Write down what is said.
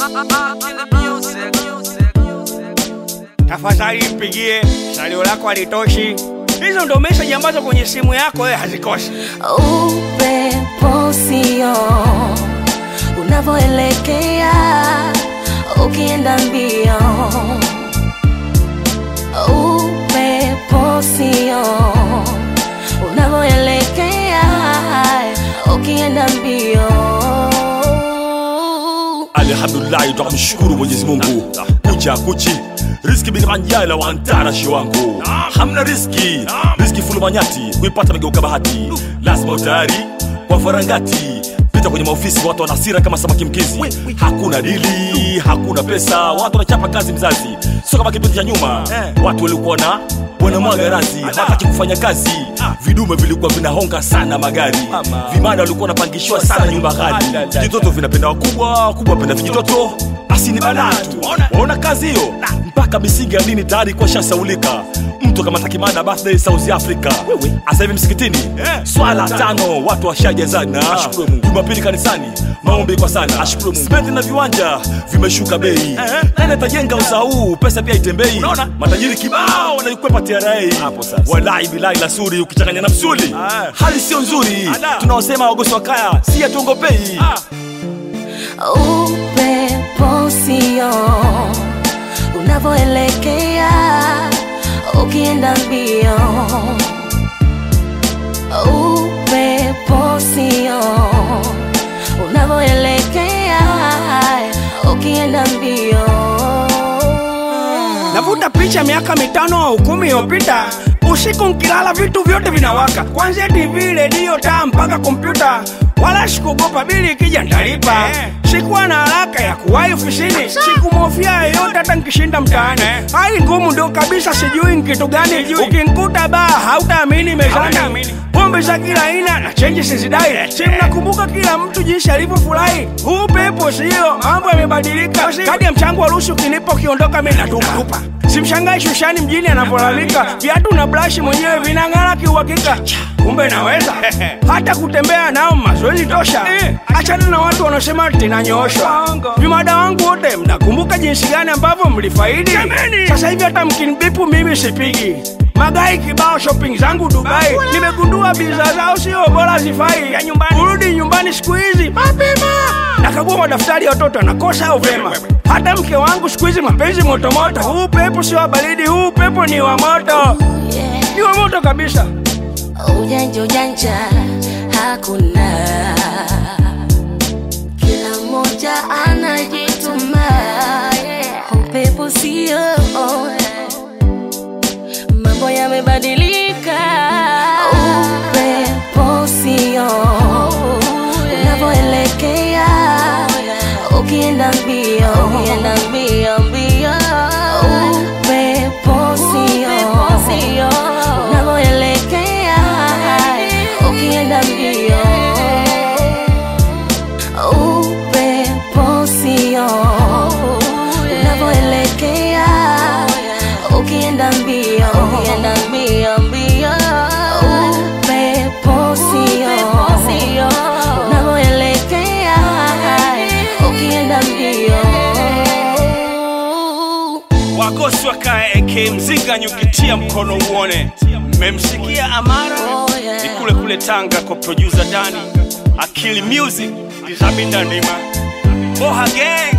tafadhali mpigie salio lako halitoshi hizo ndo meseji ambazo kwenye simu yako wewe hazikosi upepo sio unavyoelekea ukienda mbio upepo sio unavyoelekea ukienda mbio alhamdulillahi tunamshukuru mwenyezi mungu kucha kuchi riski binimanjala wantarashi wangu hamna riski riski fulumanyati kuipata megeuka bahati lazima utayari kwa farangati pita kwenye maofisi watu wanasira kama samaki mkizi hakuna dili hakuna pesa watu wanachapa kazi mzazi sio kama kipindi cha nyuma watu walikuwa na wanamwaga razi hawataki kufanya kazi vidume vilikuwa vinahonga sana magari vimada walikuwa wanapangishiwa sana nyumba ghali vijitoto vinapenda wakubwa wakubwa wapenda vijitoto basi ni balaa tu waona kazi hiyo mpaka misingi ya dini tayari kwa shasaulika mtu kamata kimada birthday south africa asa hivi msikitini swala tano watu washajazana jumapili kanisani maombi kwa sana spenti na viwanja vimeshuka bei nani atajenga uzaa huu pesa pia itembei matajiri kibao wanaikwepa tra walai bilai la suri ukichanganya na msuli hali sio nzuri tunaosema wagosi wa kaya si hatuongopei upepo sio unavyoelekea ukienda mbio upepo sio unavyoelekea ukienda mbio navuta picha miaka mitano au kumi iliyopita usiku nkilala vitu vyote vinawaka kwanzia tv redio taa mpaka kompyuta wala sikuogopa bili ikija ntalipa sikuwa na haraka ya kuwahi ofisini sikumhofia yeyote hata nkishinda mtaani hali ngumu ndo kabisa sijui nkitu gani ukinkuta baa hautaamini mezani pombe za kila aina na chenji sizidai si mnakumbuka kila mtu jinsi alivyofurahi huu pepo sio mambo yamebadilika kadi ya mchango wa ruhusu ukinipa ukiondoka mi natupa simshangai shushani mjini anavyolalamika viatu na brashi mwenyewe vinang'ara kiuhakika kumbe naweza hata kutembea nao mazoezi tosha achana na watu wanaosema tinanyooshwa vimada wangu wote mnakumbuka jinsi gani ambavyo mlifaidi sasa hivi hata mkinibipu mimi sipigi magai kibao shopping zangu dubai nimegundua bidhaa zao sio bora zifai ya nyumbani kurudi nyumbani siku hizi mapema nakagua madaftari ya watoto anakosa au vema hata mke wangu siku hizi mapenzi motomoto huu pepo sio wa baridi huu pepo ni wa moto ni wa moto kabisa ujanja ujanja hakuna kila mmoja anajituma yeah. upepo sio mambo yamebadilika upepo sio unavyoelekea ukienda mbio ukienda mbio mbio upepo sio unavyoelekea ukienda mbio upepo sio unavyoelekea ukienda mbio ukienda mbio mbio upepo sio unavyoelekea ukienda mbio wagosi wakae ak mzinga nyukitia mkono uone mmemsikia amara Oh, yeah. ni kule kule tanga kwa producer dani akili music dizabinda ndima boha gang